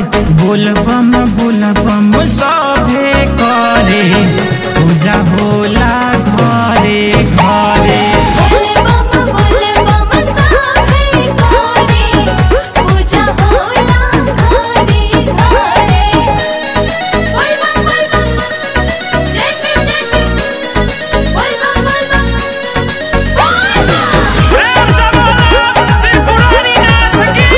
बोल बम बोल बम सभे करे पूजा होला घरे घरे बोले बम बोले बम साथे करे पूजा होला घरे घरे बोल बम बोल बम जय शिव जय शिव बोल बम बोल बम बोल बम प्रेम से बोलो त्रिपुरारी नाथ की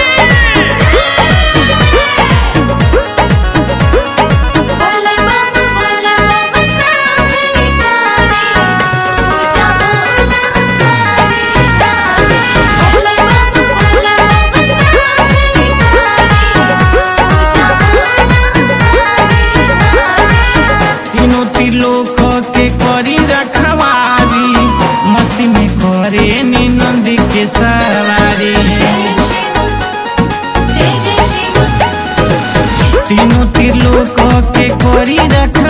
बोले बम बोले बम साथे करे पूजा होला घरे घरे बोले बम बोले बम साथे करे पूजा होला घरे घरे तीनों त्रिलोक के करी रखवारी मस्ती में करे नी नंदी के सवारी जय शिव जय जय शिव तीनों त्रिलोक के करी रखवारी